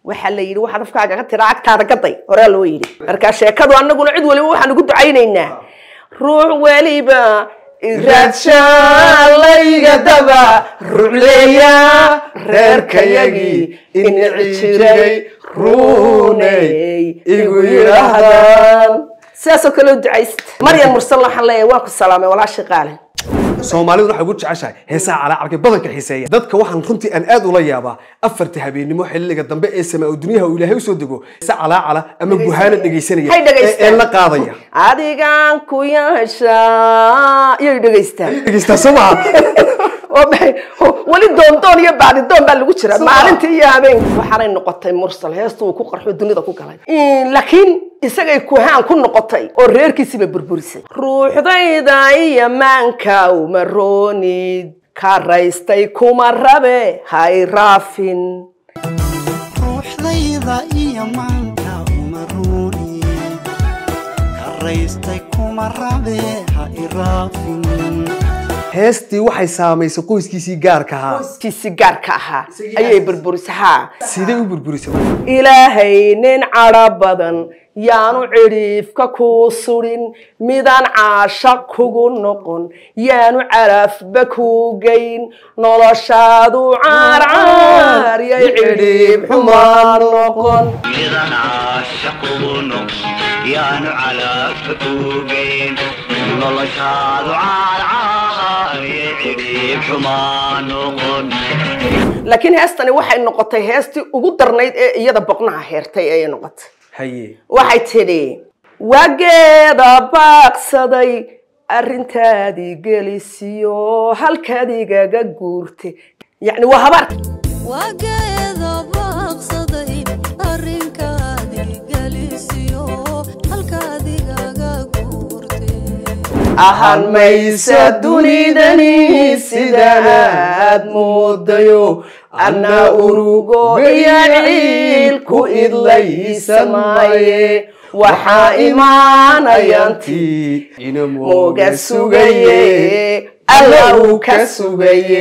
waxaa la yidhi waxaad afkaaga ka tiraa agtaada gaday horaa loo yidhi marka sheekadu annaguna cid waliba waxaan ugu ducaynaynaa ruux weliba iraadshalayga daba rucleeya reerkayagii inici jiray runey igu yidhaahdaan sidaasoo kale u ducaysta maryan mursal waxaan leeyahay waa ku salaamay walaashii qaale soomaalidu waxay ugu jeceshahay heesaha calaacarka badanka xiiseeya dadka waxaan runtii aan aad ula yaabaa afarta habeenimo xilliga dambe ee samaa oo dunyaha uu ilaahay usoo dego heese calaacala ama guhaana dhegaysanaya Hay ee dhegaystaan. ee la qaadaya adigaan ku yeeshaa iyay dhegaystaan dhegaystaa soo maha oo maxay oo weli doondoon iyo baadidoon baa lagu jira maalintii iyo habeenkii waxaanay noqotay mursal heesta uu ku qarxo dunida ku galay laakiin isagay kuhaan ku noqotay oo reerkiisiiba burburisay ruuxdayda iyo maanka uma roonid ka raystay kuma rabe hay raafin ruuxdayda iyo maanka uma ruuni karaystay kuma rabe ha iraafin heestii waxay saamaysay qoyskiisii gaarka ahaa kiisi gaarka ahaa ayay burburisay haa sidee u burburisay marka ilaahay nin cadho badan yaanu cidhiifka kuu sudhin midaan caashaq kugu noqon yaanu caraafba kuu geyn noloshaadu caarcaar yay cidhiib xumaan noqon midan caashaquno yaanu calaabka kugeyn noloshaadu caarcaariye cidhiib xumaa noqon laakiin heestani waxay noqotay heestii ugu darnayd ee iyada boqnaha heertay ayay noqotay haye waxay tidhi wageeda baaqsaday arrintaadii gelisiyo halkaad igaga guurtay yacni waa habaarka wageeda baaqsaday arrinkaadii gelisiyo halkaadigaga guurtay ahaan maysa dunidani sidanaad moodayo anna urugo iyo ciil ku idlaysan maaye waxaa imaanayantii mooga sugaye alla uu ka sugaye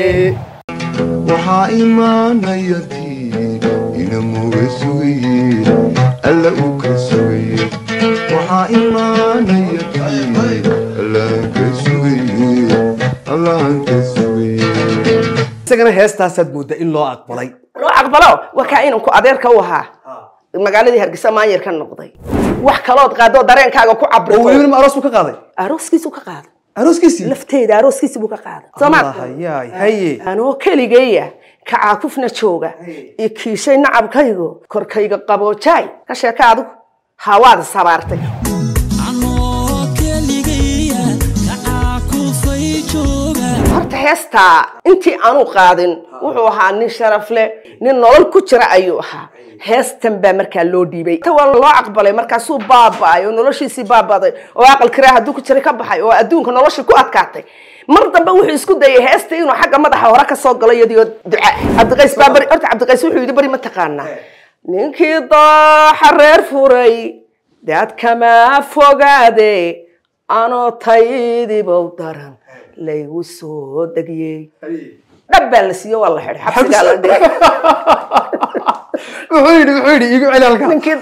waxaa imaanaya tii ina muga sugaye alla uu ka sugaye waxaa imaanaya tii allaan ka sugaye allaan ka sugaye isagana heestaasaad mooddaa in loo aqbalay loo aqbalo waa kaa inanku adeerka u ahaa magaaladii hargeysa maanyar ka noqday wax kalood qaadoo dareenkaaga ku oo cabrito welibana ma aroos buu ka qaaday arooskiisu ka qaaday arooskiisii lafteeda arooskiisi buu ka qaaday soomaad hayaay haye anoo keligeeya kacaakufna jooga i kiishay nacabkaygo korkayga qaboojaay ka sheeka adigu hawaad sabaartay anoo keligaya kacaakufay jooga horta heestaa intii aanu qaadin wuxuu ahaa nin sharaf leh nin nolol ku jira ayuu ahaa heestan baa markaa loo dhiibay ta waa loo aqbalay markaasuu baaba'ay oo noloshiisii baaba'day oo aqal kiraa hadduu ku jiray ka baxay oo adduunka noloshii ku adkaatay mar dambe wuxuu isku dayay heesta inuu xagga madaxa hore ka soo galo iyadoo duca cabdiqays baa bari horta cabdiqays wuxuu yidhi bari ma taqaanaa ninkii dooxa reer furay daad kama fogaade anoo taydibow daran laygu soo degiyey dhab baa la siiyo waa la xidhay xabsigaa la dhigay wuxuu yidhi wuxuu yidhi igu celi halkaa ninkii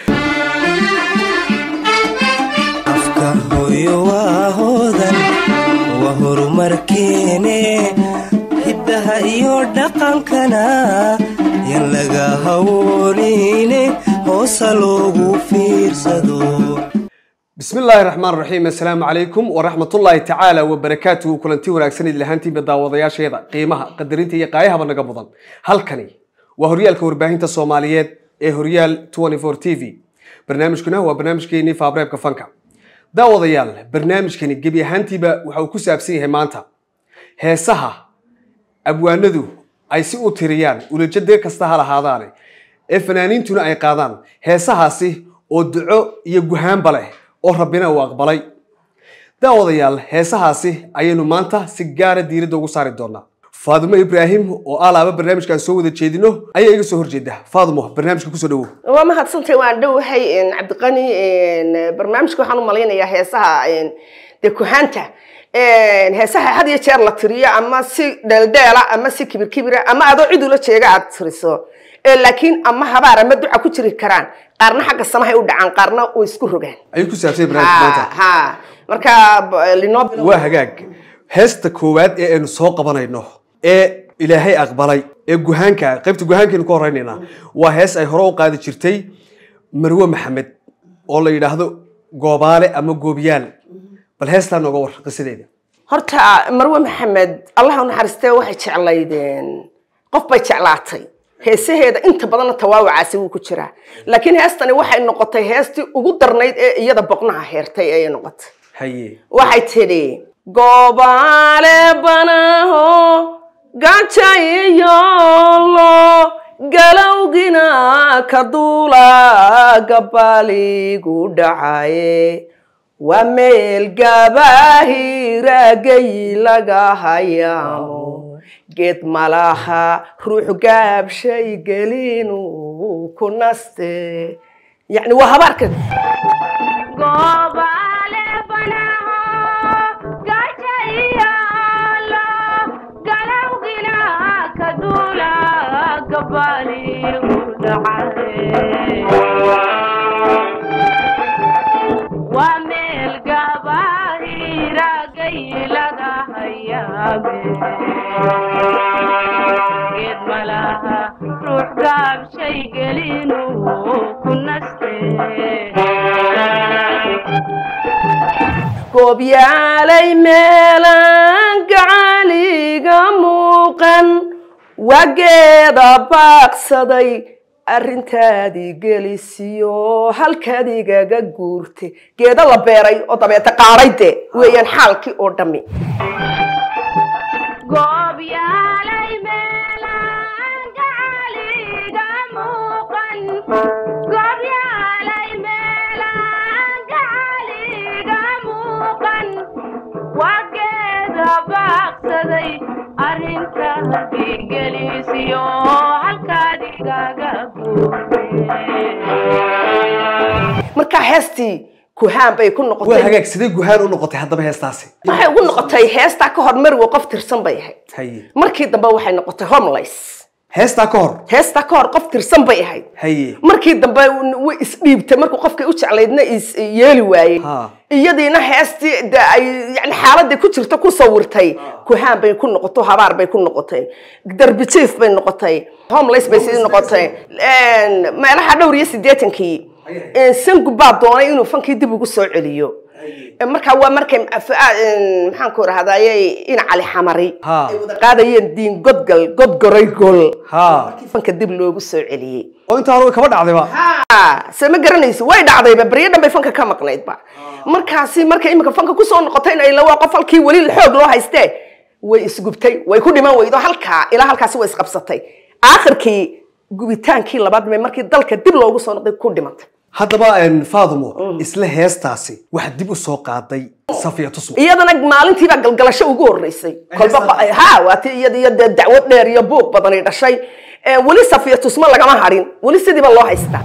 afka hooyo waa hoodan waa horumarkeene hiddaha iyo dhaqankana yan laga hawoonine hoosa loogu fiirsado bismi illaahi raxmaan raxiim assalaamu calaykum waraxmatullaahi tacaala wabarakaatuhu kulanti wanaagsan idil ahaantiinba daawadayaasheeda qiimaha qadarinta iyo qaayahaba naga mudan halkani waa horyaalka warbaahinta soomaaliyeed ee horyaal 24 t v barnaamijkuna waa barnaamijkeenii faabreebka fanka daawadayaal barnaamijkani gebi ahaantiiba waxa uu ku saabsan yahay maanta heesaha abwaanadu ay si u tiriyaan ulajade kasta ha lahaadaane ee fanaaniintuna ay qaadaan heesahaasi oo duco iyo guhaanba leh oo rabbina uu aqbalay daawadayaal heesahaasi ayaynu maanta si gaara diiradda ugu saari doonaa faadumo ibraahim oo alaaba barnaamijkaan soo wada jeedino ayaa iga soo horjeeda faadumo barnaamijka kusoo dhawow waa mahadsantay waan dhowahay cabdiqani barnaamijka waxaan u malaynayaa heesaha dee kuhaanta heesaha had iyo jeer la tiriyo ama si dheeldheela ama si kibir kibira ama adoo cid ula jeega aad tiriso ee laakiin ama habaar ama duca ku jiri karaan qaarna xagga samahay u dhacaan qaarna way isku rogaan ayuu ku saabsan yahay barnaamijka ha maanta ha marka b- linoo bilo- waa hagaag heesta koowaad ee aynu soo qabanayno ee ilaahay aqbalay ee guhaanka ah, qaybta guhaankeenu ka horeynaynaa waa hees ay hore u qaadi jirtay marwe maxamed oo la yidhaahdo goobaale ama goobiyaal bal heestaa nooga war qisadeeda horta marwe maxamed allah u naxariistee waxay jeclaydeen qof bay jeclaatay heesaheeda inta badanna tawaawacaasi wuu ku jiraa laakiin heestani waxay noqotay heestii ugu darnayd ee iyada boqnaha heertay ayay noqotay haye waxay tidhi goobaale banaho gajayiyolo galowgina ka duula gabaligu dhacaye waa meel gabaahiragay laga hayaamo geed malaha ruux gaabshay gelinu ku naste yacni waa habaarka Gobale banaho gajayalo galawgina kadula gabali udacade wa mel gabahira gaylaga hayabe geed malaha ruux gaabshay gelinu ku naste goobyaalay meelaan gacaliga muuqan wageeda baaqsaday arrintaadii gelisiyo halkaad igaga guurtay geeda la beeray oo dabeeta qaadhay de weeyaan xaalkii oo dhammi goobyaalay meelaan gacaliga muuqan goobyaalay meelaan gacaliga muuqan wageeda baaqsaday arrinta hadigeliisiyo halkaad igaga guurtay markaa heestii kuhaan bay ku waa noqotay hagaag sidee guhaan u noqotay haddaba heestaasi waxay ugu noqotay heestaa ka hor mariwo qof tirsan bay ahayd haye markii dambe waxay noqotay homeless heestaa ka hor heestaa ka hor qof tirsan bay ahayd haye markii dambe way isdhiibtay markuu qofkay u jeclaydna is yeeli waayey Ha. iyadiina heestii de ay yani xaaladii ku jirta ku sawirtay kuhaan bay ku noqoto habaar bay ku noqotay darbi jiif bay noqotay homeless bay sidii noqotay meelaha dhowr iyo siddeetankii sangu baa doonay inuu fankii dib ugu soo celiyo markaa waa markay maxaan ku rahdaye in cali xamari Ha. ay wada qaadayeen diin godgal godgoray gol ha fanka dib loogu soo celiyey oo intaa hore kaba dhacdayba se ma garanaysi way dhacdayba baryo dhan bay fanka ka maqnaydba markaasi markay imika fanka kusoo noqotayna ila waa qof halkii weli xoog loo haystee way isgubtay way ku dhiman weydo halkaa ilaa halkaasi way isqabsatay aakhirkii gubitaankii labaad mee markii dalka dib loogu soo noqday ku dhimantay haddaba faadumo isla heestaasi waxaa dib u soo qaaday safiya tusmo iyadana maalintiibaa galgalasho ugu horeysay kolba qa- ha waa ti iyada iyo dee dacwad dheer iyo buuq badani dhashay Eh, weli safiya tusmo lagama harin weli sidiiba loo haystaa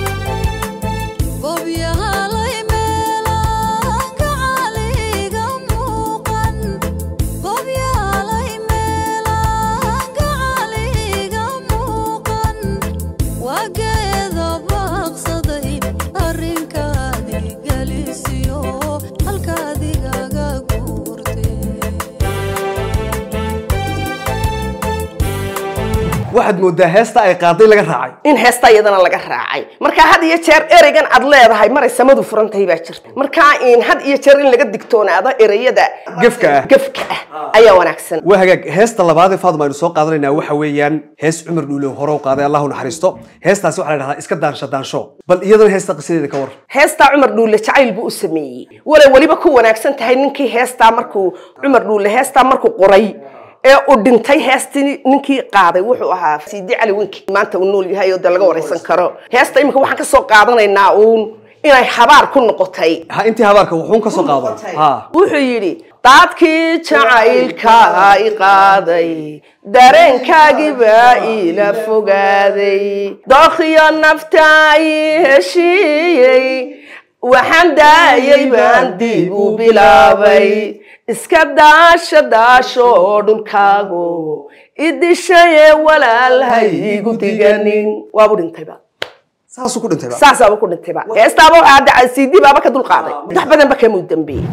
Gobyahalay meelaan gacaliga muuqan Gobyahalay meelaan gacaliga muuqan Wageeda baaqsaday arrinkaadii gelisiyo halkaadigaga guurtay waxaad moodaa heesta ay qaaday laga raacay in heesta iyadana laga raacay marka had iyo jeer ereygan aad leedahay maray samadu furan tahay baa jirta marka in had iyo jeer in laga digtoonaado ereyada Gefka ah. gefka ah ayaa wanaagsan waa hagaag heesta labaad ee faaduma aynu soo qaadanaynaa waxa weeyaan hees cumar dhuulow hore u qaaday allahu naxariisto heestaasi waxaa la dhahdaa iska daansha daansho bal iyadana heesta qisadeeda ka war heestaa cumar dhuule jacayl buu u sameeyey walay weliba ku wanaagsan tahay ninkii heestaa markuu cumar dhuule heestaa markuu qoray ee uu dhintay heestii ninkii qaaday wuxuu ahaa siidi cali winki maanta uu nool yahay oo de laga wareysan karo heesta imika waxaan ka soo qaadanaynaa uun inay habaar ku noqotay ha intii habaarka wuxuun ka soo qaado ha wuxuu yidhi daadkii jacaylka i qaaday dareenkaagii baa iila fogaaday dookhiyo nafta i heshiiyey waxaan daayay baan dib u bilaabay iska daasha daasho dhulkaago idishaye walaalhaygu diganin waabu dhintayba saasuu ku dhintayba saasaaba ku dhintayba heestaaba waxaa hadda cd baaba ka dul qaaday wax badanba kamuu dambeeyey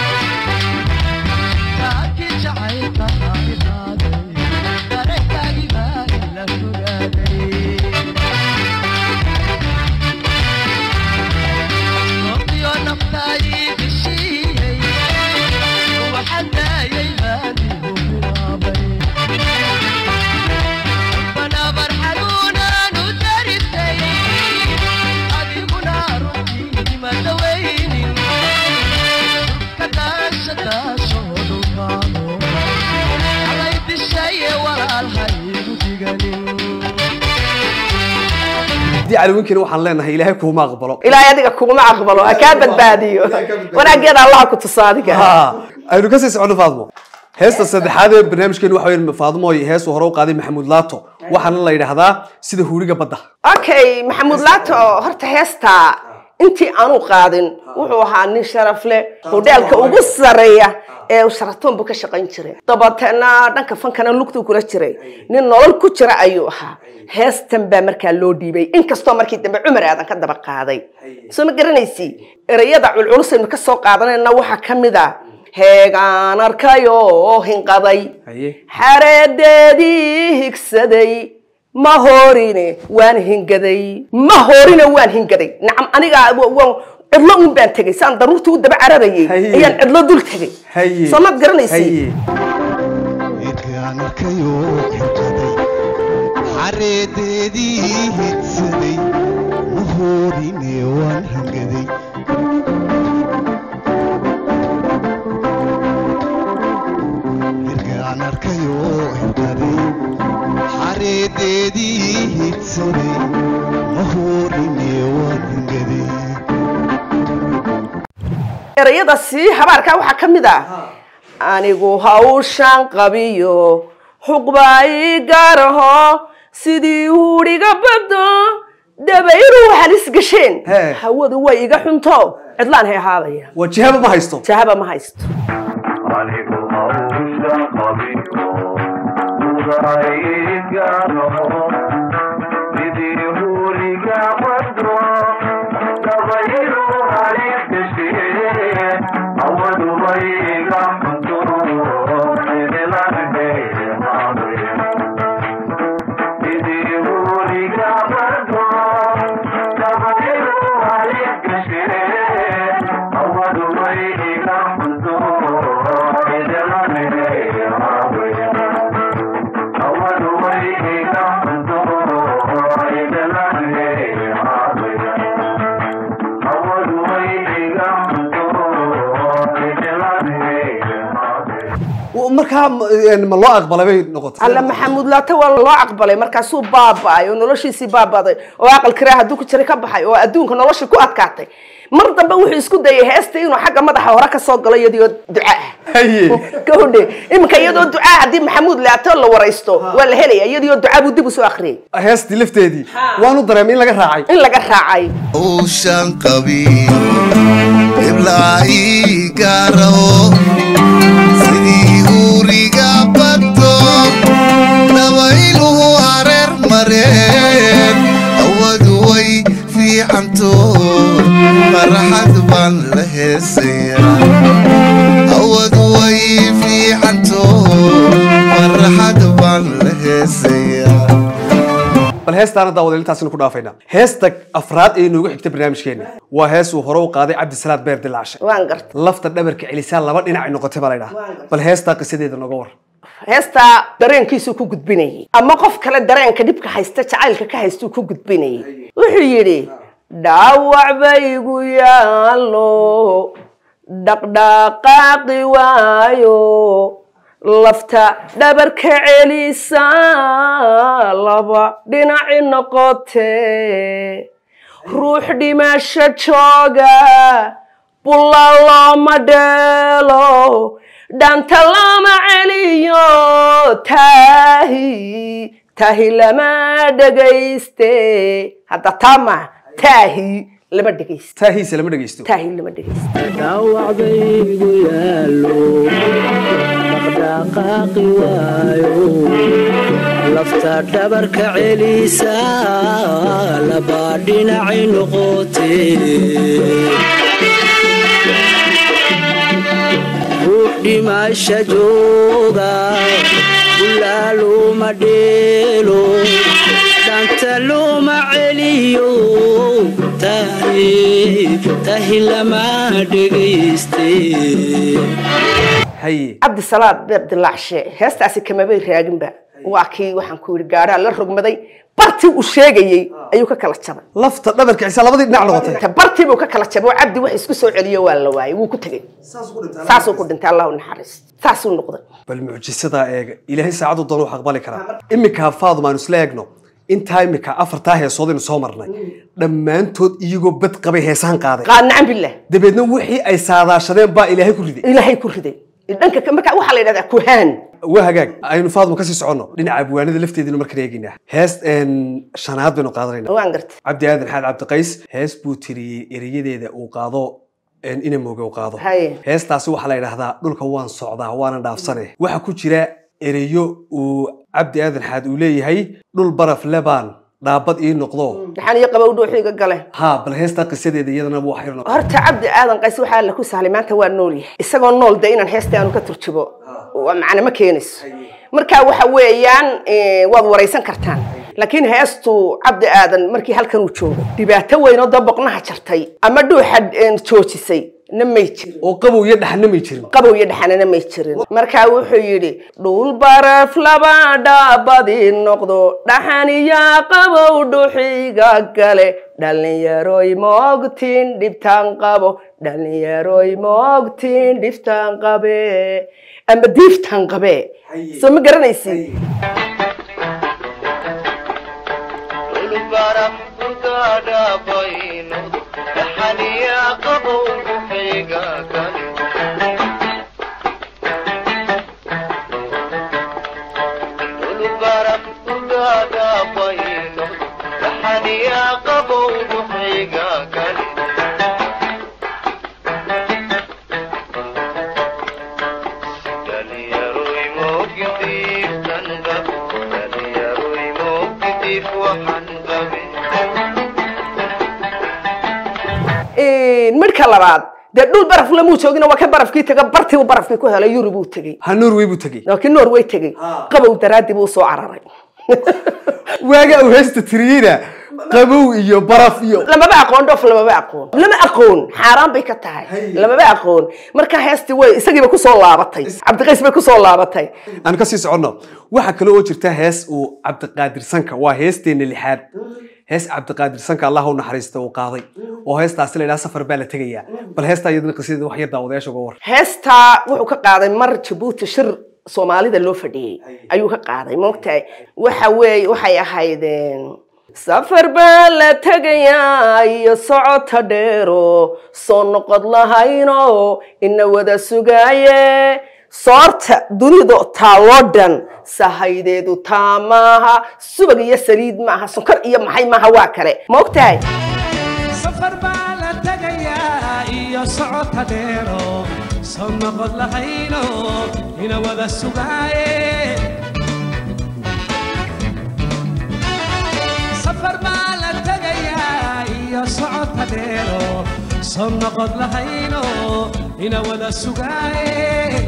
haddii calawinkina waxaan leenahay ilaahay kuuma aqbalo ilaahay adiga kuguma aqbalo ha kaa badbaadiyo wanaageeda allaha ku tusa adiga Ha, aynu kasii socono faadmo heesta saddexaad ee barnaamijkeenu waxa weeye faadmo ay hees uu hore u qaaday maxamuud laato waxaana la yidhaahdaa sida huuriga badda okay maxamuud laato horta heesta intii aanu qaadin wuxuu ahaa nin sharaf leh hodhaalka ugu sareeya ee uu sharatoon buu ka shaqayn jiray dabateena dhanka fankana lugtuu kula jiray nin nolol ku jira ayuu ahaa heestan baa markaa loo dhiibay inkastoo markii dambe cumar aadan ka daba qaaday soo ma garanaysi ereyada culculusaynu ka soo qaadanayna waxaa ka mid a heegaan arkayoo hinqaday haye xareedeedii higsaday ma horine waan hingaday ma horine waan hingaday nacam aniga wa- waan cidlo un baan tegay saan daruurtii u daba cararayay Haye. ayaan cidlo dul tegay haye soo maad garanaysi haye eedkaan arkayoo xirqaday xareedeedii hidsaday ma hoorine waan hangaday eedkaan arkayoo xirqaday xareedeedii hidsaday ma hoorine waan hangaday erayada sii habaarkaa waxaa ka mid ah anigu hawshan qabiyo xuqbaa ii gaaraho sidii huudhiga baddo dabayru halis gasheen He. hawadu way iga xunto cidlaan hay ahaadaya waa jihaba ma haysto jahaba ma haysto anigu hawsha qabiyo uraygaano sidii huriga badro dabayru halis gashee awadubayga xunto sidii huriga badro dabayru halis gashee awadubayga xunto markaa ma ma loo aqbalay bay noqotay alla maxamuud laata waa loo aqbalay markaasuu baaba'ay oo noloshiisii baaba'day oo aqal kiraa hadduu ku jiray ka baxay oo adduunka noloshii ku adkaatay mar dambe wuxuu isku dayay heesta inuu xagga madaxa hore ka soo galo iyadoo duca ah haye gabadhe iminka iyadoo ducaa haddii maxamuud laato la waraysto waa la helaya iyadoo ducaa buu dib u soo akhriyay heestii lafteedii waanu dareemay in laga raacay in laga raacay hawshan qabiyo iblaa ii gaaraho sidii huuriga baddo dabayluhu hareer mareen hawadu way fiicanto farxad baan la heesayaa hawadu way fiicanto farxad baan la heesayaa bal heestaana daawadeel intaasina ku dhaafayna heesta afraad ee inoogu xigta barnaamijkeena waa hees uu hore u qaaday cabdisalaad beer dilaashe waan gartay lafta dhabarka celisaan laba dhinac ay noqotay baa la ydhaha bal heestaa qisadeeda nooga war heestaa dareenkiisuu ku gudbinayay ama qof kale dareenka dhibka haysta jacaylka ka haystuu ku gudbinayay wuxuu yidhi dhaawac baygu yaallo dhaqdhaqaaqi waayo lafta dhabarka celisa laba dhinaci noqotee ruux dhimasho jooga bulla looma dheelo dhanta lama celiyo taahi taahi lama dhegayste hadda taama taahi lama dhegayste taahiisa lama dhegeysto taahi lama dhegayste dhaawacbaygu yaallo dhaqaaqi waayo lafta dhabarka celisa labaa dhinacay noqotee ruux dhimasha jooga bulaa looma dheelo dhanta looma celiyo tahi tahi lama dhegayste haye cabdisalaad beer dilaacshe heestaasi kamabay raaginba waa kii waxaan ku yidhi gaadhaa la rogmaday bartii uu sheegayey ayuu ka kala jabay lafta dhabarka cisa labadii dhinac noqotay Ta bartii buu ka kala jabay oo cabdi wax isku soo celiyo waa la waayey wuu ku tegey saasuu ku dhintay allahu naxariis saasuu noqday bal mucjisadaa eega ilaahay saacadu doon wax aqbali karaa iminka faaduma aanu isla eegno intaa iminka afartaa heesood aynu soo marnay dhammaantood iyagoo bad qabay heesahan qaaday qaad nacan billah dabeedna wixii ay saadaashadeen baa ilaahay ku riday ilaahay ku riday dhanka ka- marka waxaa la yidhahdaa kuhaan waa hagaag aynu faaduma kasii soconno dhinaca abwaanada lafteedinu markaan eegaynaa hees een, shanaad baynu qaadanayna waan gartay cabdi aadan xaad cabdiqays hees buu tiriyey erayadeeda uu qaado een, ina mooge uu qaado Haye. heestaasi waxaa la yidhahdaa dhulka waan socdaa waana dhaafsane waxaa ku jira ereyo uu cabdi aadan xaad uu leeyahay dhul baraf lebaan dhaabad ii noqdo maxaan iyo qabow dhuuxiga gale ha bal heestaa qisadeeda iyadana wax yar noqo horta cabdi aadan qays waxaa la ku sahlay maanta waa nool yahay isagoo nool de inaan heesta aanu ka turjubo waa macne ma keenayso marka waxa weeyaan eh, waad waraysan kartaan laakiin heestu cabdi aadan markii halkan uu joogo dhibaato weyn oo daboqnaha jartay ama dhuuxa eh, joojisay na may jirin oo qabow iyo dhaxna may jirin qabow iyo dhaxanana may jirin markaa wuxuu yidhi dhul baraf laba dhaabadi noqdo dhaxan iyo qabow dhuxiga gale dhalinyaroy moogtiin dhibtaan qabo dhalinyaroy moogtiin dhibtaan qabe ama diiftaan qabe soo ma garanaysid midhka labaad dee dhul baraf lamuu joogina waa ka barafkii taga bartii uu barafkii ku helay yurub uu tegey ha norway buu tegey laakiin norway tegey qabow daraadii buu soo cararay waaga uu heesta tiriyeyna qabow iyo baraf iyo lamaba aqoon dhoof lamaba aqoon lama aqoon xaaraan bay ka tahay lamaba aqoon marka heestii way isagiiba kusoo laabatay cabdiqays bay kusoo laabatay aan kasii soconno waxaa kale oo jirta hees uu cabdiqaadir sanka waa heesteena lixaad hees cabdiqaadir sanka allah u naxariista uu qaaday oo heestaasi la yidhaha safar baa la tegayaa bal heestaa iyadana qisadeeda wax yar daawadayaasha uga war heestaa wuxuu ka qaaday mar jabuuti shir soomaalida loo fadhiyey ayuu ka qaaday moogtahay waxa weeye waxay ahayd een, safar baa la tegayaa iyo socota dheero soo noqod lahayno ina wada sugaaye soorta dunidu taaloo dhan sahaydeedu taa maaha subag iyo saliid maaha sonkor iyo maxay maaha waa kale moogtahay safar baa la tegayaa iyo socota dheero soo noqod lahayno ina wada sugaaye safar baa la tegayaa iyo socota dheero soo noqod lahayno ina wada sugaaye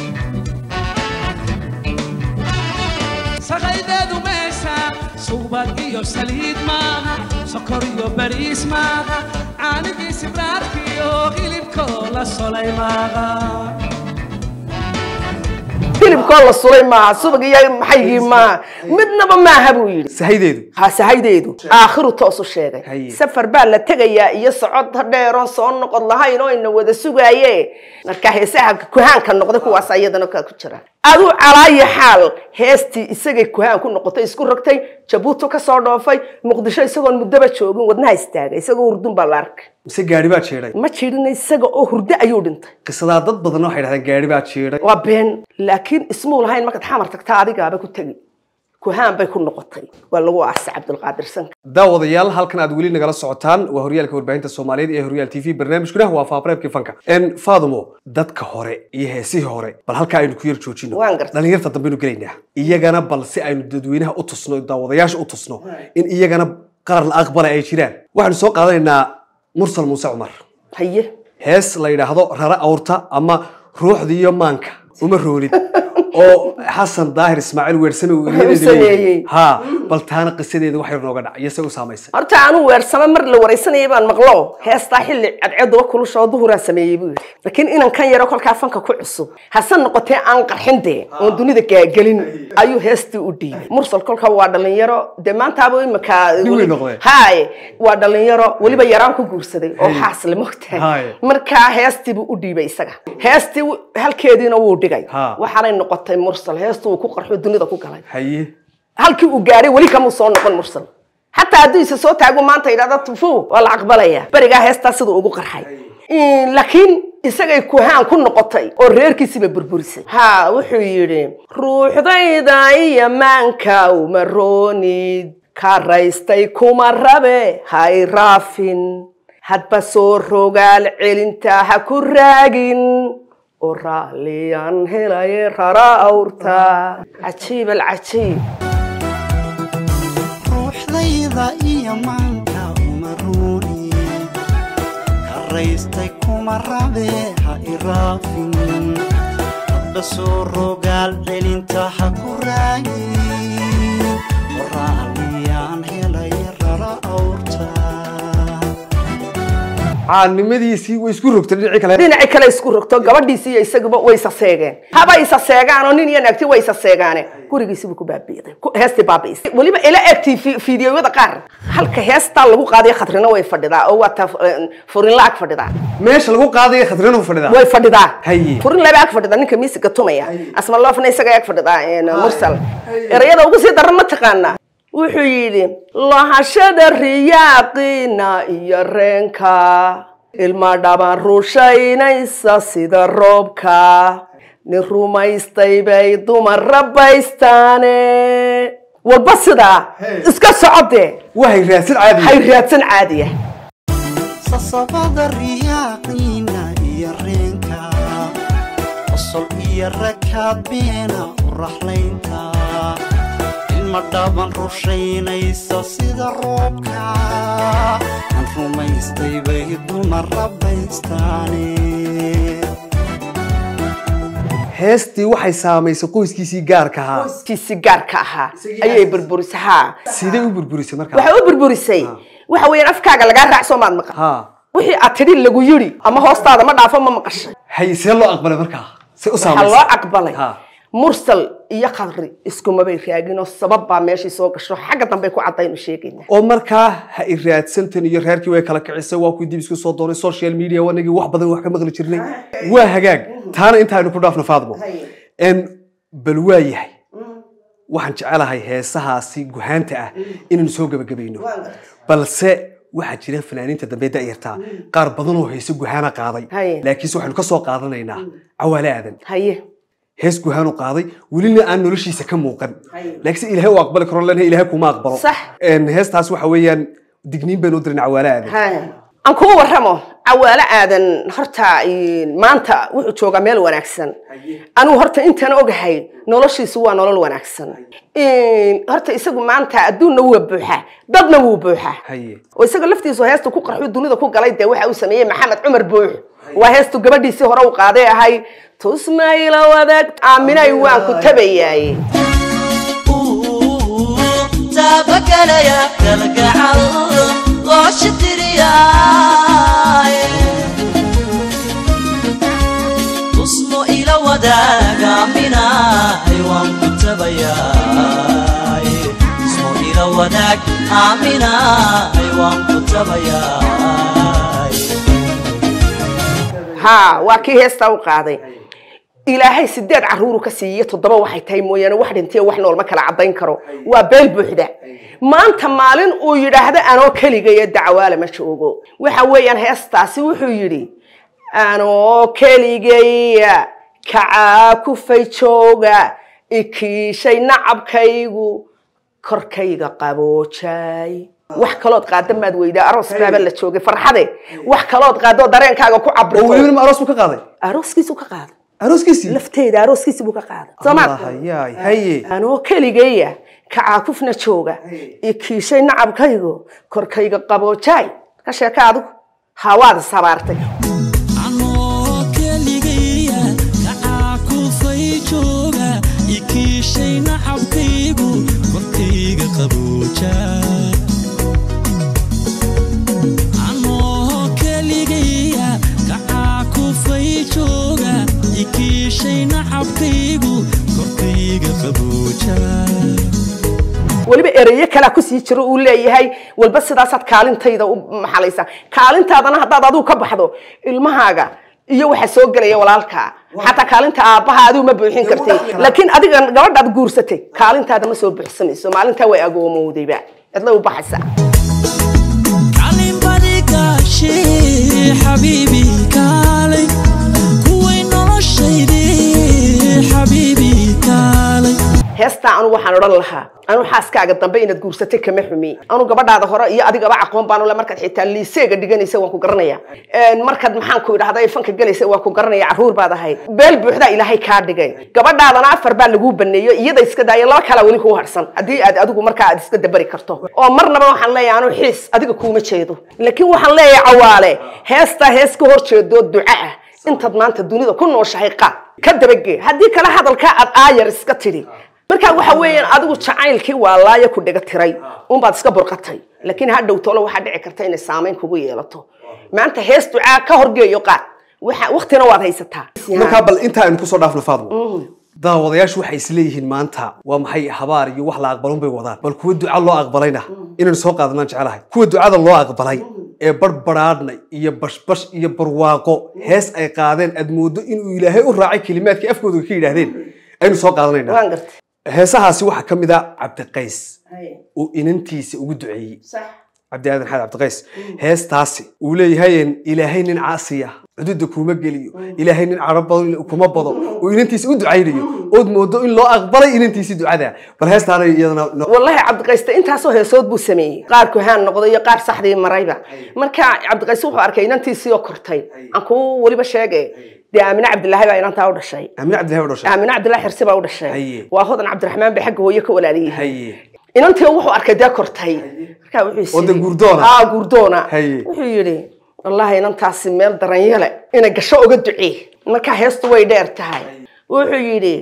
saqaydeedu meesha subag iyo saliid maaha sokor iyo bariis maaha caanigii sibraarkiyo hilibkoo la solay maaha hilibkoo la sulay maaha subag iyo maxaygii maaha midnaba maaha buu yidhi sahaydeedu ha sahaydeedu aakhiru toosu sheegay Haye. safar baa la tegayaa iyo socod dheeroon soo noqod lahayn oo ina wada sugaaye marka heesaha kuhaanka noqday kuwaas ayadana kaa ku jira aduu calaayi xaal heestii isagay kuhaan ku noqotay isku rogtay jabuuti kasoo dhoofay muqdisho isagoon muddaba joogin wadnaha istaagay isagoo hurdun baa la arkay mise gaari baa jeeday ma jirin isaga oo hurdo ayuu dhintay qisadaa dad badan waxay dhahdeen gaari baa jeeday waa been laakiin ismuu lahayn markaad xamar tagtaa adigaaba ku tegi kuhaan bay ku noqotay waa lagu aasay cabdulqaadir sanka daawadayaal halkan aad weli nagala socotaan waa horyaalka warbaahinta soomaaliyeed ee horyaal t v barnaamijkuna waa faafareebkii fanka n fadumo dadka hore iyo heesihii hore bal halkaa aynu ku yar joojino Waan gartay. dhalinyarta dambeynu gelaynaa iyagana bal si aynu dadweynaha u tusno daawadayaasha u tusno in iyagana qarar la aqbala ay jiraan waxaanu soo qaadanaynaa mursal muuse cumar haye hees la yidhaahdo rara awrta ama ruuxda iyo maanka uma roolid oo xasan daahir ismaaciil weersame uu eryadeeda sameeyey. leeyahay. ha bal taana qisadeeda wax yar nooga dhac iyo se u saamaysay horta aanu weersame mar la waraysanayay baan maqlo heestaa xilli cadceeduba kulusha oo duhuraa sameeyey buu yidhi laakiin inan kan yaro kolkaa fanka ku cusub hase noqotee aan qarxin dee oon dunida gaagelin ayuu heestii u dhiibay mursal kolka waa dhalinyaro dee maantaaba imika Nin weyn noqday. haye waa dhalinyaro weliba yaraan ku guursaday oo xaasle mogtahay Haye. markaa heestii buu u dhiibay isaga heestii wu- halkeediina wuu dhigay Ha. waxaanay noqotay mursal heestii uu ku qarxo dunida ku galay haye halkii uu gaaray weli kamuu soo noqon mursal xataa hadduu isa soo taago maanta yidhahda tufu waa la aqbalaya berigaa heestaa siduu ugu qarxay laakiin isagay kuhaan ku noqotay oo reerkiisiba burburisay ha wuxuu yidhi ruuxdayda iyo maanka uma roonid ka raystay kuma rabe hay raafin hadba soo rogaal celinta ha ku raagin oo raalliyaan helaye rara awrta cajiib alcajiib ruuxdayda iyo maanka uma ruuni karaystay kuma rabe ha iraafin hadba soo rogaal celinta ha ku raagin qoraaliyaan helay rara awrta caannimadiisii way isku rogtay dhinacii kale dhinaci kale isku rogto gabadhiisi iyo isaguba way isaseegeen haba isaseegaan oo nin iyo naagti way isaseegaane gurigiisibu ku baabiiday ku- heestii baabiisay weliba ila egtay fi- fiidiyoyada qaar halka heestaa lagu qaadiyo khatrina way fadhidaa oo waa ta furinla ag fadhidaa meesha lagu qaadaya khatrina u fadhidaa way fadhidaa Haye. furin laba ag fadhidaa ninka miisiga tumaya asma loofna isaga ag fadhidaa een, mursal erayada ugu sii daran ma taqaanaa wuxuu yidhi lahashada riyaaqina iyo reenka ilma dhaban rushaynaysa sida roobka nin rumaystay bay dumar rabaystaane walba sidaa iska socode wahay raadsan caadi hay raadsan caadiya sasabada riyaaqiina iyo reenka qosol iyo rakaadbeena u raxlaynta ilma dhaban rushaynaysa sida roobka aan rumaystay bay dumar rabaystaane heestii waxay saamaysay qoyskiisii gaarka ahaa kiisi gaarka ahaa ayay burburisay haa sidee u burburisay markaa waxay u burburisay waxa weeyaan afkaaga lagaa raacso maad maqan ha wixii aad tidhi lagu yidhi ama hoostaada ma dhaafo ma maqashay haye see loo aqbalay markaa se u waxaa saamaysay loo aqbalay Ha. mursal iyo khadri iskumabay raagin oo sabab baa meeshii soo gasho xagga dambe ku caddaynu sheegayna oo markaa ha i raadsantan iyo reerkii way kala kicisay waa kuwii dib isku soo doonay social media wanagii wax badan wax ka maqli jirnay waa hagaag taana intaaynu ku dhaafno faadmo n bal waa yahay waxaan jecelahay heesahaasi guhaanta ah inaynu soo gebagabayno balse waxaa jira fanaaniinta dambe da'yartaa qaar badan oo heese guhaana qaaday Haye. laakiinse waxaynu ka soo qaadanaynaa cawaale aadan haye hees guhaan u qaaday welina aan noloshiisa ka muuqan laakiinse ilaahay u aqbali karo lena ilaahay kuma aqbalo Sax. Een, heestaas waxa weeyaan digniin baynu u dirin cawaale aadan Haya. aan kuu warramo cawaale aadan horta een, maanta wuxuu joogaa meel wanaagsan anigu horta intaan ogahay noloshiisu waa nolol wanaagsan Een, horta isagu maanta adduunna waa buuxaa dadna wuu buuxaa haye oo isaga laftiisu heesta ku qarxu dunida ku galay dee waxa uu sameeyey maxamed cumar buux waa heestu gabadhiisii hore u qaaday ahay tusmayla wadaag aaminay waan ku tabayaaye taabagalaya galgacal loo shitiriyaay tusmo ila wadaaga aaminaay waan ku tabayaay tusmo ila wadaag aaminaay waan ku tabayaay haa waa kii heestaa u qaaday ilaahay sideed caruuru ka siiye toddoba waxay tahay mooyaane wax dhintiyo wax nool ma kala caddayn karo waa beel buuxda maanta maalin uu yidhaahdo anoo keligaya dacwaale ma joogo waxa weeyaan heestaasi wuxuu yidhi anoo keligaya kacaa kufay jooga ikiishay nacabkaygu korkayga qaboojay wax kalood qaada maad weydaa aroos baaba la joogay farxade wax kalood qaadoo dareenkaaga ku oo cabirto welibana ma aroos buu ka qaaday arooskiisu ka qaada arooskiisii lafteeda arooskiisi buu ka qaaday soomaa hayaay haye anoo keligeeya kacaakufna jooga i kiishay nacabkaygo korkayga qaboojaay ka sheeka adigu hawaad sabaartay anoo keligaya kacaa kufay jooga ikiishay nacabkaygu korkayga qabooja anoo keligaya kacaa kufay jooga ikiishay nacabkaygu korkayga qabooja weliba ereyo kalaa kusii jiro uu leeyahay walba sidaasaad kaalintayda u maxalaysaa kaalintaadana haddaad adigu ka baxdo ilmahaaga iyo waxa soo gelaya walaalkaa xataa kaalinta aabbaha adigu ma buuxin kartay laakiin adiga gabadhaad guursatay kaalintaada ma soo buuxsamayso maalintaa way agoomowdayba cidla u baxaysaa kalinbadigaashe xabiibi kaalay kuway noloshayde xabiibi kaalay heestaa anu waxaan odhan lahaa anu xaaskaaga dambe inaad guursatay kama xumi anu gabadhaada hore iyo adigaba aqoon baanu le markaad xitaa liiseega dhiganaysa waan ku garanaya markaad maxaan ku idhahda fanka gelaysa waan ku garanaya carruur baad ahayd beel buuxdaa ilaahay kaa dhigay gabadhaadana afar baa laguu baneeyo iyada iska daaya laba kalaa weli kuu harsan haddii aad adigu markaa aad iska dabari karto oo marnaba waxaan leeyahay anu xiis adiga kuuma jeedo laakiin waxaan leeyahay cawaale heestaa hees ka hor jeedoo duca ah intaad maanta dunida ku nooshahay qaad ka dabagee haddii kale hadalkaa aad aayar iska tidhi markaa waxa weeyaan adigu jacaylkii waa laaya ku dhega tiray unbaad iska burqatay laakiin ha dhowtolo waxaa dhici karta inay saamayn kugu yeelato maanta hees ducaa ka horgeeyo qaad waxa waktina waad haysataa markaa bal intaa aynu kusoo dhaafno faadmo daawadayaashu waxay isleeyihiin maanta waa maxay habaar iyo wax la aqbalun bay wadaan bal kuwa duca loo aqbalayna inaynu soo qaadanaan jecelahay kuwa ducada loo aqbalay ee barbaraadhna iyo bashbash iyo barwaaqo hees ay qaadeen aad moodo inuu ilaahay u raacay kelimaadkii afkooda ka yidhaahdeen aynu soo qaadanayna waan gartay heesahaasi waxaa ka mid a cabdiqays uu inantiisa ugu duceeyey cabdi aadan xaad cabdiqays heestaasi uu leeyahay ilaahay nin caasiya xuduudda kuma geliyo ilaahay nin caro badan kuma bado uu inantiisa u ducaynayo ood moodo in loo aqbalay inantiisii ducada bal heestaana iyadana no- wallahi cabdiqayste intaasoo heesood buu sameeyey qaar kuhaan noqday iyo qaar saxdii marayba marka cabdiqayste wuxuu arkay inantiisii oo kortay aan kuu weliba sheege dee aamine cabdilaahi baa inantaa u dhashay aamine cabdillahi baa dhashay aamine cabdillahi xirsi baa u dhashay Haye. waa hodan cabdiraxmaan bay xagga hooye ka walaaliyey haye inantii wuxuu arkay dee kortay markaa wuxuu Oo dee yidhi- guurdoona. haa guurdoona Haye. wuxuu yidhi wallahi inantaasi meel daranyale inay gasho oga ducee markaa heestu way dheer tahay wuxuu yidhi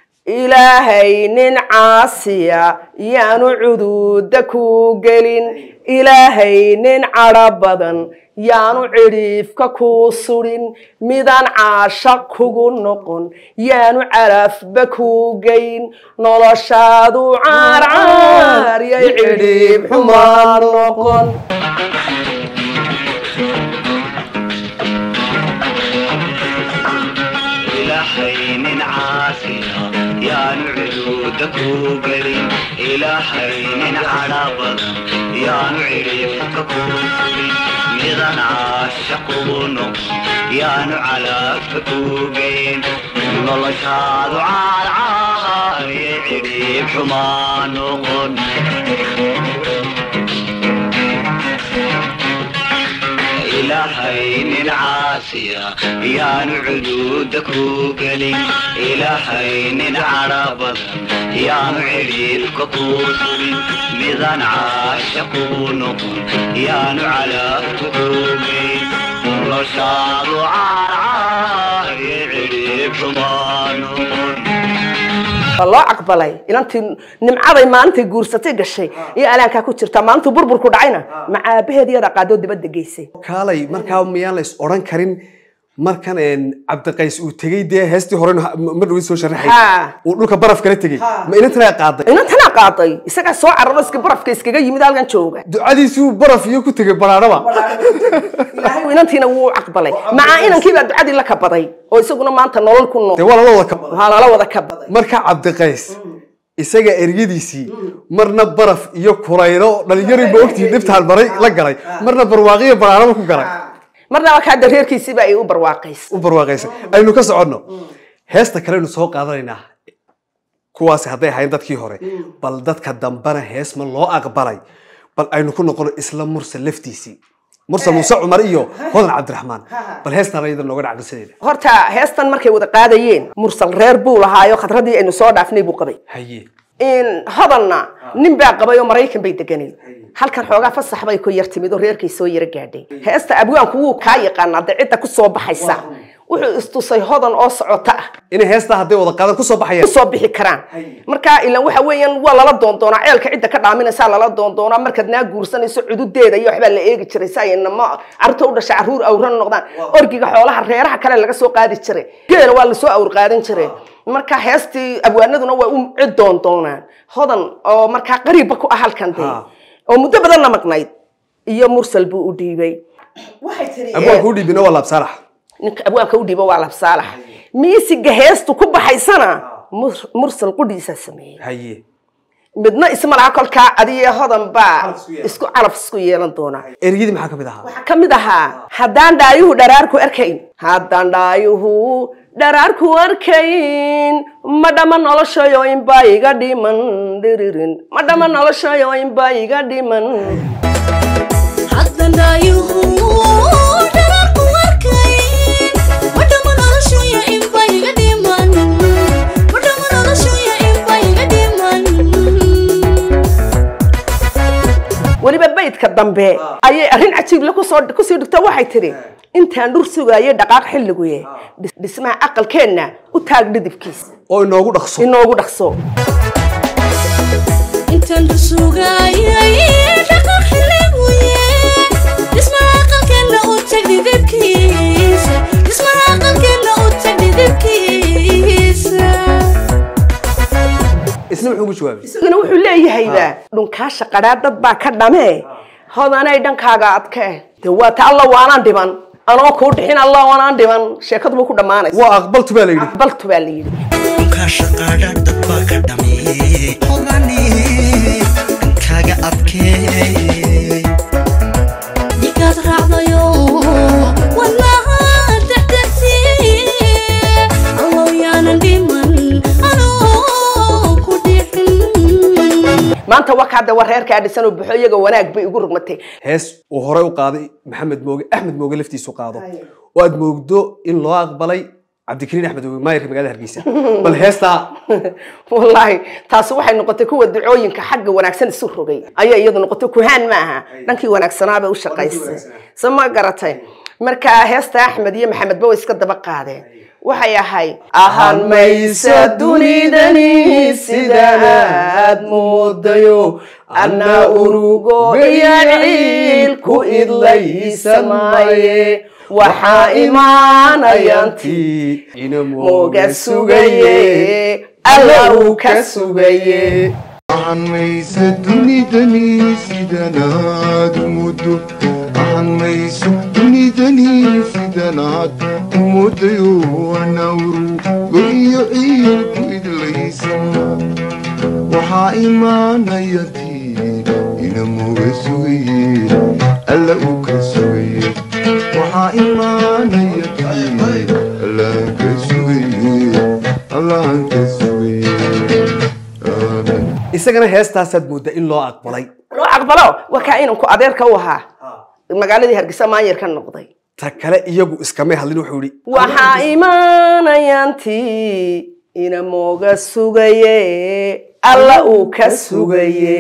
ilaahay nin caasiya yaanu cuduuda ku gelin ilaahay nin cadho badan yaanu cidhiifka ku sudhin midaan caasha kugu noqon yaanu calafba ku geyn noloshaadu caarcaar yay cidhiib xumaan noqon إلهي من عافية يا نعود كوكلي إلهي من عرب يا نعرف كوكلي ميزان عاشق ونق يا نعلى كوكين والله شاد عار عار يعرف حمان نقن إلهي من عاسية يا نعدودك وقلي إلهي من عرب يا معرفك قوسري ميزان عاشق ونقل يا نعلى كتوبي رشاد عار عار يعرف ما نقل waa loo aqbalay inantii nimcaday maalintii guursatay gashay iyo alaankaa ku jirta maalintuu burburku dhacayna macaabaheed iyada qaadoo dibadda geysay kaalay markaa miyaan la is odhan karin markan een, cabdiqays uu tegey dee heestii hore ma dhawin soo sharaxay Ha. uu dhulka baraf kala tegey ma inantanaa qaaday inantanaa qaaday isagaa soo cararo iska barafka iskaga yimid halkan jooga ducadiisii uu baraf iyo ku tegey banaanaba ilaahay inantiina wuu aqbalay macaa inankiibaa ducadii la kabaday oo isaguna maanta nolol ku nool dee waa lala wada ka waxaa lala wada kabaday marka cabdiqays isaga eryadiisii marna baraf iyo kurayro dhalinyari ma ogtihi dhibtaan maray la galay marna barwaaqiyo banaanaba ku galay marna waa kaa dareerkiisiiba ay u barwaaqays u barwaaqaysay aynu ka soconno heesta kaleynu soo qaadanaynaa kuwaasi hadday ahayn dadkii hore bal dadka dambena hees ma loo aqbalay bal aynu ku noqono isla mursal laftiisii mursal muuse cumar iyo hodan cabdiraxmaan bal heestan ayada nooga dhacqisadeeda horta heestan markay wada qaadayeen mursal reer buu lahaayo khadradii aynu soo dhaafnay buu qabay haye in hodanna nin baa qabay oo maraykan bay deganay halkan xoogaa fasax bay ku yar timid oo reerkay soo yara gaadhay heesta abwaanku wuu kaa yaqaanaa dee cidda ku soo baxaysa wuxuu istusay hodan oo socota ah inay heestaa hadday wada qaadan kusoo baxayaan kusoo bixi karaan marka ilan waxa weeyaan waa lala doondoonaa ceelka cidda ka dhaaminaysaa lala doondoonaa markaad naa guursanayso cududeeda iyo waxbaa la eegi jiray si ay namo carruurta u dhashay carruur awran noqdaan orgiga xoolaha reeraha kale laga soo qaadi jiray geela waa lasoo awr qaadan jiray marka heestii abwaanaduna waa u cid doondoonaan hodan oo markaa qariibba ku ah halkan dee Ha. oo muddo badanna maqnayd iyo mursal buu u dhiibay waxay tiri abwaanku u dhiibina waa laabsaalax ninka abwaanka u dhiibo waa labsaalax miisiga heestu ku baxaysana mur- mursal qudhiisaa sameeyey haye midna isma laha kolkaa adiyo hodan baa isku calaf isku yeelan doonaa ereyadii maxaa ka mid ahaa waxaa ka mid ahaa haddaan dhaayuhu dharaarku arkayn haddaan dhaayuhu dharaarku arkayn ma dhama noloshayo inbaa iga dhiman dhiririn ma dhama noloshayo inbaa iga dhiman haddan dhaayuhu dharaarku arkayn wadhama noloshuya inba iga dhiman wadhama noloshuya inba iga dhiman weliba baydka dambe ayay arrin cajiible kusoo kusii dhigto waxay tidhi intaan dhur sugaayay dhaqaaq xilliguye dhis- dhismaha aqalkeenna u taag dhidibkiisa oo inoogu dhaqso inoogu dhaqso intaan dhusugaayay dhaqan xiliguye dhismaha aqalkeenna u tag dhidibkiisa dhismaha aqalkeenna u tag dhidibkiisa isna muxuu ugu jawaabay isagana wuxuu leeyahayba dhunkaasha qadhaa dad baa ka dhamee hodanay dhankaaga adkee de waa ta alla waanaan dhiman anoo kuu dhixin alla waanaan dhiman sheekadu buu ku dhammaanaysa waa aqbaltu baa la yidhi aqbaltu baa la yidhi kaashaqaadha dad baa ka dhameeyey hodani dhankaaga adkeey ninkaad raacdayo wadnaha dexdexsiiye allow yaanan dhiman anoo ku dhixin maanta wakaade waa reerkaa dhisan oo buxo iyaga wanaag bay ugu rugmatay hees uu horey u qaaday maxamed mooge axmed mooge laftiisu qaado oo aad moogdo in loo aqbalay cabdikariin axmed mooge maayarka magaalada hargeysa bal heestaa wallaahi taasi waxay noqotay kuwa ducooyinka xagga wanaagsan isu rogay ayay iyadu noqotay kuhaan ma aha dhankii wanaagsanaabay u shaqaysay so ma garatay marka heesta axmed iyo maxamedba way iska daba qaadeen waxay ahay ahaan maysa dunidani sidaad moodayo anna urugo iyo ciil ku idlaysa maaye waxaa imaanayanti mooga sugaye alla uu ka sugaye waxaan maysa dunidani sidanaad muddo waxaan mayso dunidani sidanaad muddayo wanawru goiyo ciilku idlaysana waxaa imaanaya tii ina muga sugaye alla uu ka sugaye waxaa imaanaya tii allaan ka sugaye allaan ka sugaye aamin isagana heestaasaad mooddaa in loo aqbalay loo aqbalo waa kaa inanku adeerka u ahaa magaaladii hargeysa maanyar ka noqday ta kale iyagu iskamay hadlin wuxuu yidhi waxaa imaanayanti ina mooga sugaye alla uu ka sugaye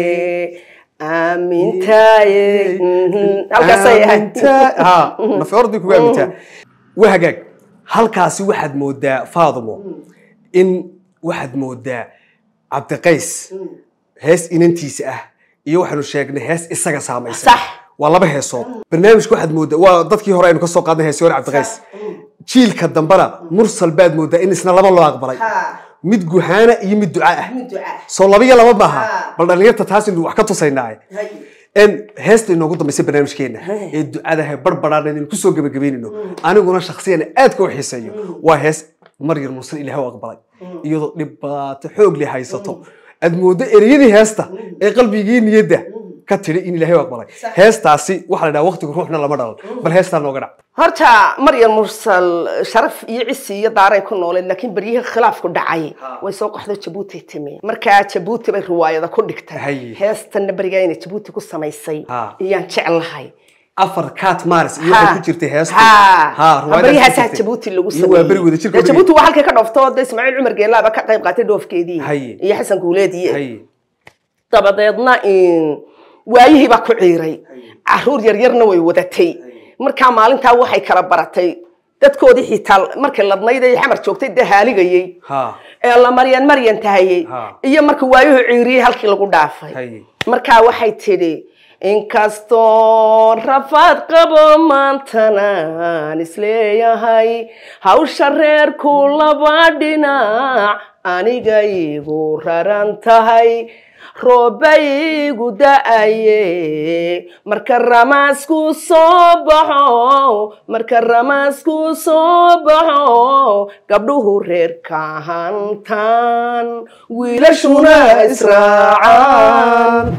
aamintaaye Mhm. halkaasay ahayd Aamintaa- ha nafeordii kugu aamintaa waa hagaag halkaasi waxaad moodaa faadumo in waxaad moodaa cabdiqays hees inantiisa ah iyo waxaanu sheegnay hees isaga saamaysa Sax. waa laba heesood barnaamijka waxaad moodaa waa dadkii hore aynu kasoo qaadnay heesi hore cabdiqays jiilka dambena mursal baad moodaa in isna laba loo aqbalay mid guhaana iyo mid duca ah soo laba iyo laba maaha bal dhalinyarta taas inu wax ka tusaynaaye n heesta inoogu dambaysa barnaamijkeena ee ducadaha barbaraana inaynu kusoo gebagabeynayno aniguna shaksiyan aadka u xiiseeyo waa hees maryar mursal ilaah u aqbalay iyadoo dhibaato xoog leh haysato aad mooddo ereyadii heesta ee qalbigii niyadda ka tidhi in ilaahay u aqbalay heestaasi waxaa la dhaha waqtigu ruuxna lama dhalan bal heestaa nooga dhac horta maryam mursal sharaf iyo cisi iyo daaray ku nooleed laakiin beryihii khilaafku dhacay way soo qaxdo jabuuti timi markaa jabuuti bay riwaayada ku dhigtay Haye. heestanna berigaa inay jabuuti ku samaysay Ha. iyaan jeclahay afar cat mars iyo waxay ku jirtay heesta ha riwaayadaas baryahaasaa ku jirtay. jabuuti lagu iyo waa beri wada sameeyey jirka Dee jabuuti waa halkay ka dhooftoo de ismaaciil cumar geelaaba ka qayb qaatay dhoofkeedii Haye. iyo xasan guuleediye Haye. dabadeedna in waayihii baa ku ciiray caruur yaryarna way wadatay markaa maalintaa waxay kala baratay dadkoodii xitaa markay ladnayd ay xamar joogtay dee haaligayey ha ee la maryan maryan tahayey Ha. iyo marka waayuhu ciiriyey halkii lagu dhaafay Haye. markaa waxay tidhi inkastoo rafaad qabo maantanaan isleeyahay hawsha reerku laba dhinac aniga igu raran tahay roobaygu da-aye marka ramaasku soo baxo marka ramaasku soo baxo gabdhuhu reerka hantaan wiilashuna israacaan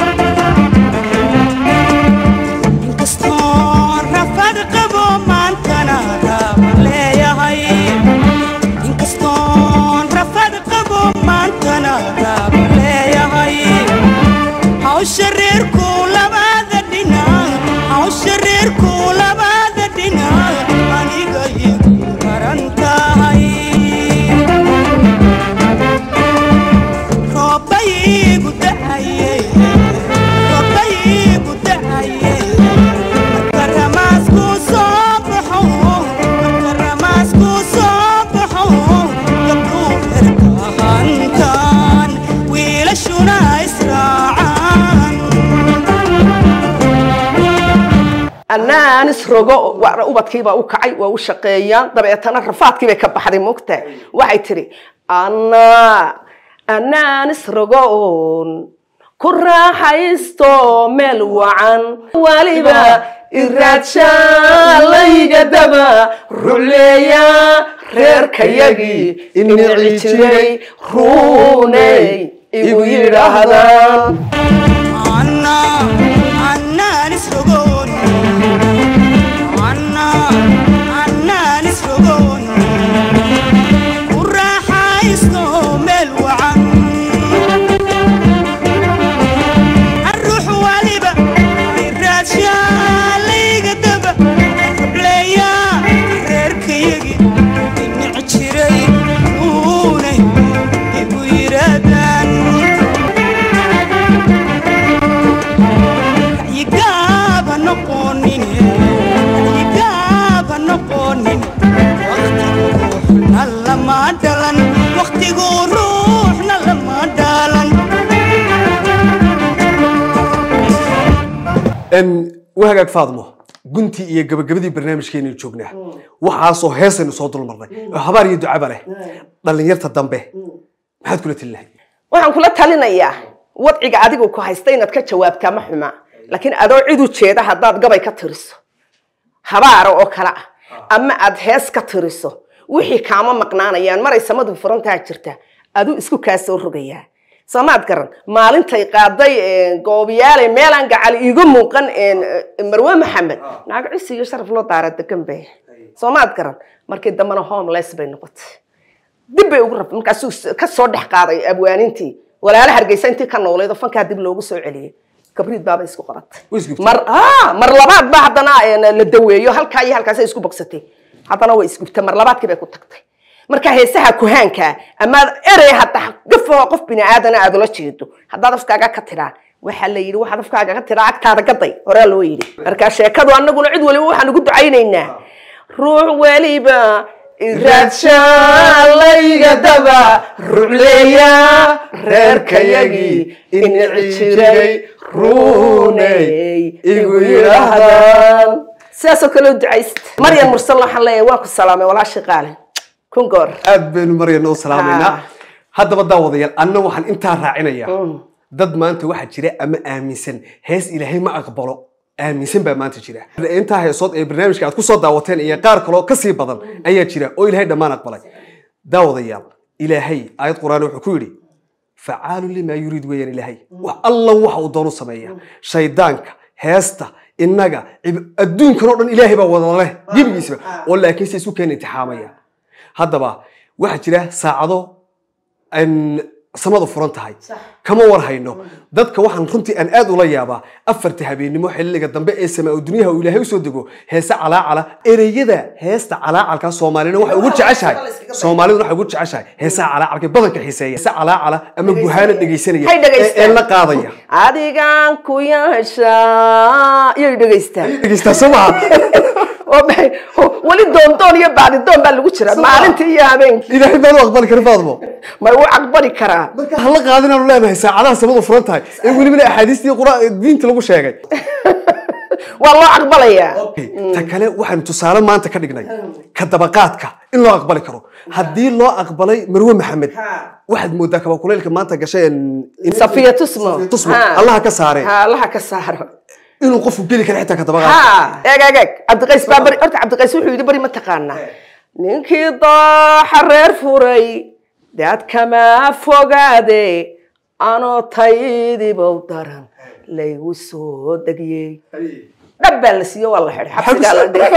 inkastoo rafad qabo maantana raaba leeyahay inkastoo rafad qabo maantana raaba leeyahay hawsha reerku labada dhinac hawsha reerku labada dhinac aniga igu garan tahay roobaygu da'aye roobaygu da'aye marka ramaasku soo baxo marka ramaasku soo baxo gabdhuu reerka hantaan wiilashuna israacaan annaanis rogo wa- ubadkiibaa u kacay waa u shaqeeyaan dabeetana rafaadkii bay ka baxday mogta waxay tidhi anna annaanis rogoon ku raaxaysto meel wacan waliba iraadshalayga daba ruleeya reerkayagii inici jiray ruuney igu yidhaahdaan Anna, Anna nisrogon. Anna, Anna nisrogon. Ku raaxaysto meel wacan. Arruux waliba iraadshalayga daba. Rucleeya reerkayagii dhinac jiray uunay igu yiraahdaan. yigaaba noqonin yigaaba noqonin waqtigu ruuxna lama dhalan waqtigu ruuxna lama dhalan Em, waa hagaag faadmo guntii iyo gabagabadii barnaamijkeenu joognaa waxaasoo heesaynu soo dulmarnay oo habaar iyo ducaba leh dhallinyarta dambe maxaad kula tali lahayd waxaan kula talinayaa wadciga adigu ku haysta inaad ka jawaabtaa ma xuma laakiin adoo cid u jeeda haddaad gabay ka tiriso habaara oo kale ah ama aad hees ka tiriso wixii kaama maqnaanayaan maray samadu furantaa jirta aduu isku kaa soo rogayaa soomaad garan maalintay qaaday goobiyaale meelaan gacal iiga muuqan marwe maxamed naag cisi iyo sharaf loo daara degan bay soomaad garan markii dambena homeless bay noqotay dib bay ugu rabtay markaasuu ka soo dhex qaaday abwaanintii walaala hargeysa intii ka noolayd oo fankaa dib loogu soo celiyey kabriid baaba isku qabatay Way isgubtay. mar ah mar labaad ba haddana een, la daweeyo halkaa iyo halkaasay isku bogsatay haddana way isgubtay mar labaadkii bay ku tagtay marka heesaha kuhaanka ama erey hadda gafoo qof bini aadana aad ula jeedo haddaad afkaaga ka tiraa waxaa la yidhi waxaad afkaaga ka tiraa agtaada gaday horaa loo yidhi marka sheekadu annaguna cid waliba waxaan ugu ducaynaynaa ruux weliba iraadshalayga daba rucleeya reerkayagii inici jiray ruuney igu yidhaahdaan sidaasoo kale u ducaysta maryan mursal waxaan leeyahay waan ku salaamay walaashii qaale kun goor aad baynu maryana u salaamaynaa Ah. haddaba daawadayaal anna waxaan intaa raacinayaa dad maanta waxaa jira ama aaminsan hees ilaahay ma aqbalo aaminsan baa maanta jira intaa heesood ee barnaamijka aad kusoo daawateen iyo qaar kaloo kasii badan ayaa jira oo ilaahay dhammaan aqbalay daawadayaal ilaahay aayad qur-aan wuxuu ku yidhi facaalu limaa yuriid weeyaan ilaahay wax allan waxa uu doono sameeya shaydaanka heesta innaga cib- adduunkan oo dhan ilaahay baa wada leh gebigiisaba oo laakiin se isu keena intixaamaya haddaba waxaa jira saacado aan samadu furan tahay kama war hayno dadka waxaan runtii aan aad ula yaabaa afarta habeenimo xilliga dambe ee samaa dunyaha uu ilaahay usoo dego heese calaacala ereyada heesta calaacalka soomaalina waxay ugu jeceshahay soomaalidu waxay ugu jeceshahay heesaha calaacalka badanka xiiseeya heese calaacala ama guhaana dhegaysanaya Hay ee dhegaystaan. ee la qaadaya adigaan ku yeeshaa iyay dhegaystaan dhegaystaa soo maha oo maxay oo weli doondoon iyo baadidoon baa lagu jira maalintii iyo habeenkii ilaahay baan u aqbali karin faadmo may u caqbali karaa marka hala qaadinaanu leenahay saacadaha samadu furan tahay ee welibana axaadiistii qura diinta lagu sheegay waa loo caqbalayaa ta kale waxaanu tusaale maanta ka dhignay ka dabaqaadka in loo aqbali karo haddii loo aqbalay marwe maxamed waxaad moodaa kabakulaylka maanta gashay in- safiya tusmo tusmo Ha. allaha ka saare ha allaha ka saaro inuu qofku geli kara xitaa ka dabaqaadka ha eeg eeg eeg cabdiqays baa bari horta cabdiqays wuxuu yidhi bari ma taqaanaa ninkii dooxa reer furay daad kama fogaade anoo taydibow daran laygu soo degiyey dhab baa la siiyo waa la xidhay xabsigaa la dhigay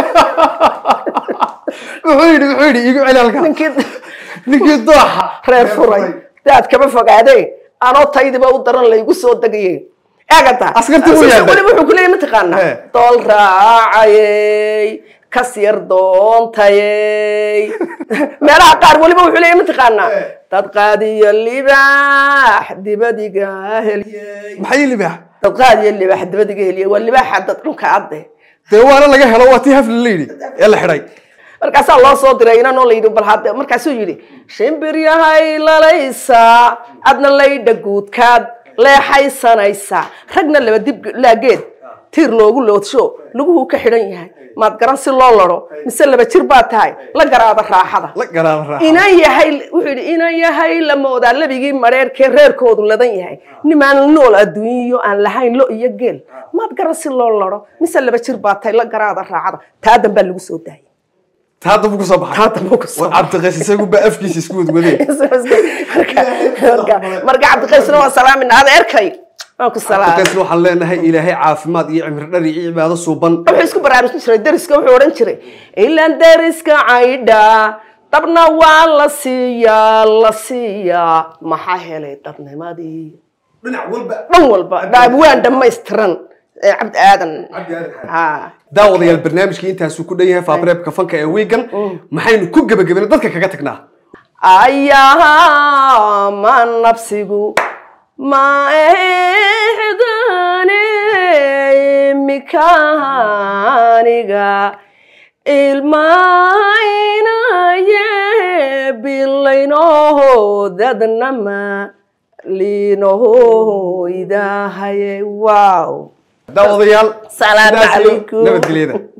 wuxuu yidhi wuxuu yidhi iigu celi halkaa ninkii ninkii dooxa reer furay daad kama fogaade anoo taydiba u daran laygu soo degiyey eegata Askartii wuu yeedhay. weliba wuxuu kuleeyay mataqaana He. dool raacayey kas yar doontayey meelaha qaar weliba wuxuu leeyay mataqaana dad qaadiyo libaax dibadiga heliyey maxay libaax dad qaadiyo libaax dibadiga heliyey waa libaaxa dad dhulka adde dee waana laga helo waa tii hafli la yidhi ee la xidhay markaasaa loo soo diray inanoo la yidhi bal hadde markaasuu yidhi shimbir yahay lalaysaa adna laydha guudkaad leexaysanaysaa ragna laba dib laageed tiir loogu loodsho laguhu ka xidhan yahay maad garan si loo laro mise laba jir baa tahay la garaada raaxada la garaada raaxa inan yahay wuxuu yidhi inan yahay la moodaa labigii mareerkee reerkoodu ladan yahay nimaan nool adduunyo aan lahayn lo iyo geel maad garan si loo laro mise laba jir baa tahay la garaada raacada taa dambaa lagu soo daayay taa dambu kusoo baxay taa dambuu ku soo war cabdiqays isagu ba afkiisa isku wadwadeen marka cabdiqaysna waa salaamin adeerkay waan ku salaamay cabdiqaysna waxaan leenahay ilaahay caafimaad iyo cimri dhar iyo cibaado suuban wuxuu isku baraarujin jiray deriska wuxuu odhan jiray ilaan deriska caydha dabna waa la siiyaa la siiyaa maxaa helay dadnimadii dhinac walba dhan walba dhaabwaan dhammaystiran ee cabdi aadan ha daawadayaal barnaamijkii intaasuu ku dhan yahay faabareebka fanka ee wiigan maxaynu ku gebagabena dadka kaga tagnaa ayaa ma nafsigu ma ehdane mikaaniga ilmaynaye bilaynoho dadnama liinoho idahaye wow daawadayaal Salaamu sidaas iyo calaykum. nabadgelyada